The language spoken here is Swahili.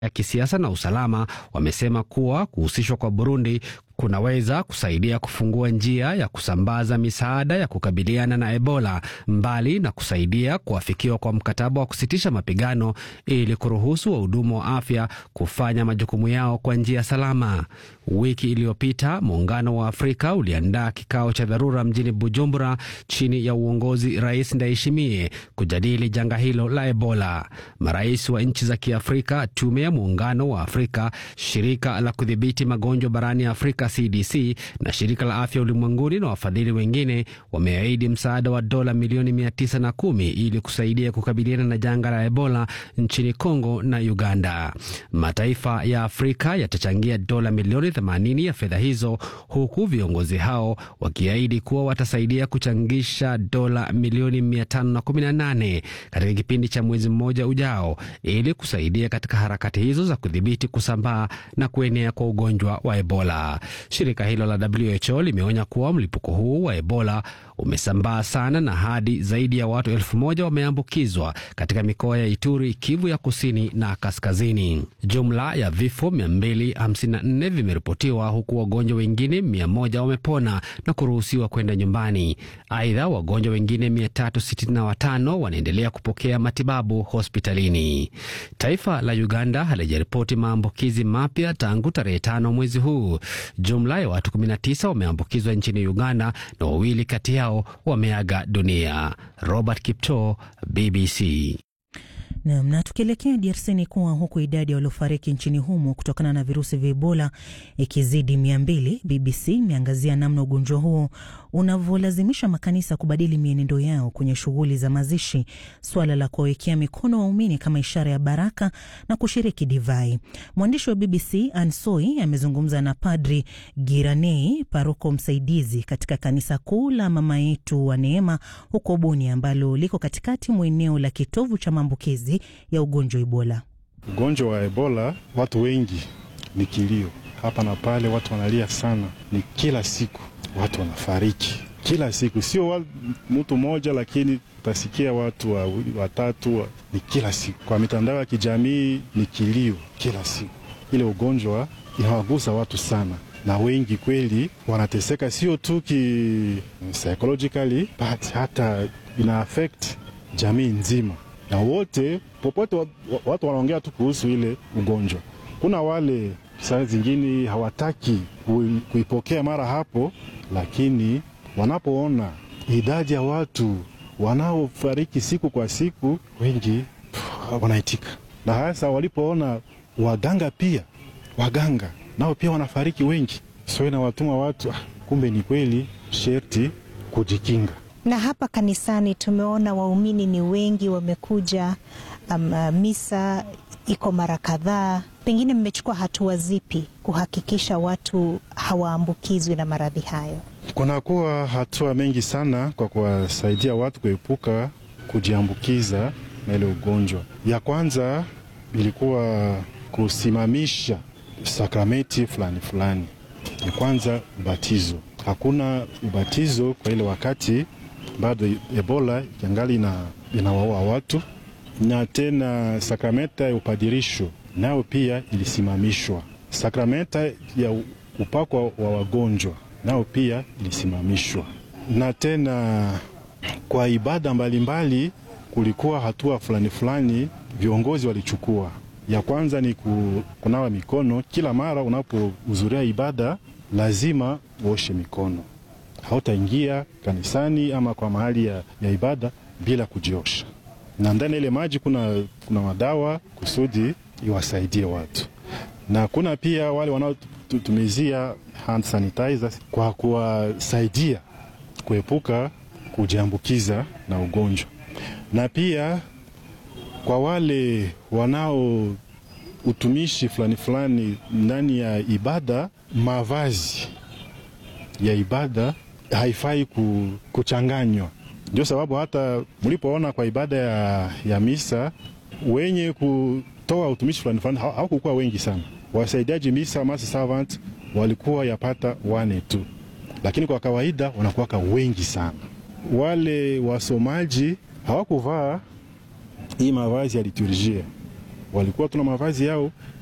ya kisiasa na usalama wamesema kuwa kuhusishwa kwa Burundi kunaweza kusaidia kufungua njia ya kusambaza misaada ya kukabiliana na Ebola, mbali na kusaidia kuafikiwa kwa mkataba wa kusitisha mapigano ili kuruhusu wahudumu wa afya kufanya majukumu yao kwa njia salama. Wiki iliyopita Muungano wa Afrika uliandaa kikao cha dharura mjini Bujumbura chini ya uongozi Rais Ndayishimiye kujadili janga hilo la Ebola. Marais wa nchi za Kiafrika, Tume ya Muungano wa Afrika, Shirika la Kudhibiti Magonjwa barani Afrika CDC na Shirika la Afya Ulimwenguni na wafadhili wengine wameahidi msaada wa dola milioni mia tisa na kumi ili kusaidia kukabiliana na janga la Ebola nchini Kongo na Uganda. Mataifa ya Afrika yatachangia dola milioni 80 ya fedha hizo, huku viongozi hao wakiahidi kuwa watasaidia kuchangisha dola milioni 518 katika kipindi cha mwezi mmoja ujao ili kusaidia katika harakati hizo za kudhibiti kusambaa na kuenea kwa ugonjwa wa Ebola. Shirika hilo la WHO limeonya kuwa mlipuko huu wa Ebola umesambaa sana na hadi zaidi ya watu elfu moja wameambukizwa katika mikoa ya Ituri, Kivu ya kusini na kaskazini. Jumla ya vifo 254 vimeripotiwa huku wagonjwa wengine 100 wamepona na kuruhusiwa kwenda nyumbani. Aidha, wagonjwa wengine 365 wanaendelea kupokea matibabu hospitalini. Taifa la Uganda halijaripoti maambukizi mapya tangu tarehe tano mwezi huu. Jumla ya watu 19 wameambukizwa nchini Uganda na wawili kati yao wameaga dunia. Robert Kipto, BBC. Nam, na tukielekea DRC ni kuwa huku idadi ya waliofariki nchini humo kutokana na virusi vya Ebola ikizidi mia mbili, BBC imeangazia namna ugonjwa huo unavyolazimisha makanisa kubadili mienendo yao kwenye shughuli za mazishi, suala la kuwawekea mikono waumini kama ishara ya baraka na kushiriki divai. Mwandishi wa BBC Ansoi amezungumza na Padri Giranei, paroko msaidizi katika kanisa kuu la Mama Yetu wa Neema huko Boni, ambalo liko katikati mwa eneo la kitovu cha maambukizi ya ugonjwa Ebola. Ugonjwa wa Ebola, watu wengi ni kilio hapa na pale, watu wanalia sana, ni kila siku watu wanafariki kila siku, sio mtu mmoja, lakini utasikia watu wawili watatu wa, ni kila siku. Kwa mitandao ya kijamii ni kilio kila siku. Ile ugonjwa inawagusa watu sana, na wengi kweli wanateseka, sio tu ki psychologically but hata ina affect jamii nzima, na wote popote watu wanaongea tu kuhusu ile ugonjwa. Kuna wale saa zingine hawataki kuipokea mara hapo, lakini wanapoona idadi ya watu wanaofariki siku kwa siku, wengi wanaitika, na hasa walipoona waganga pia, waganga nao pia wanafariki wengi, so inawatuma watu, kumbe ni kweli, sherti kujikinga. Na hapa kanisani tumeona waumini ni wengi wamekuja, um, misa iko mara kadhaa. Pengine mmechukua hatua zipi kuhakikisha watu hawaambukizwi na maradhi hayo? Kunakuwa hatua mengi sana kwa kuwasaidia watu kuepuka kujiambukiza na ile ugonjwa. Ya kwanza ilikuwa kusimamisha sakramenti fulani fulani. Ya kwanza ubatizo, hakuna ubatizo kwa ile wakati bado Ebola ikiangali inawaua watu, na tena sakramenta ya upadirisho nayo pia ilisimamishwa. Sakramenta ya upako wa wagonjwa nao pia ilisimamishwa, na tena kwa ibada mbalimbali mbali, kulikuwa hatua fulani fulani viongozi walichukua. Ya kwanza ni kunawa mikono kila mara unapohudhuria ibada, lazima uoshe mikono. Hautaingia kanisani ama kwa mahali ya, ya ibada bila kujiosha, na ndani ile maji kuna, kuna madawa kusudi iwasaidie watu, na kuna pia wale wanaotumizia hand sanitizers kwa kuwasaidia kuepuka kujiambukiza na ugonjwa, na pia kwa wale wanao utumishi fulani fulani ndani ya ibada, mavazi ya ibada haifai kuchanganywa. Ndio sababu hata mlipoona kwa ibada ya, ya misa wenye kutoa utumishi fulani fulani hawakukuwa wengi sana. Wasaidiaji misa mass servant walikuwa yapata wane tu, lakini kwa kawaida wanakuwaka wengi sana. Wale wasomaji hawakuvaa hii mavazi ya liturjia, walikuwa tuna mavazi yao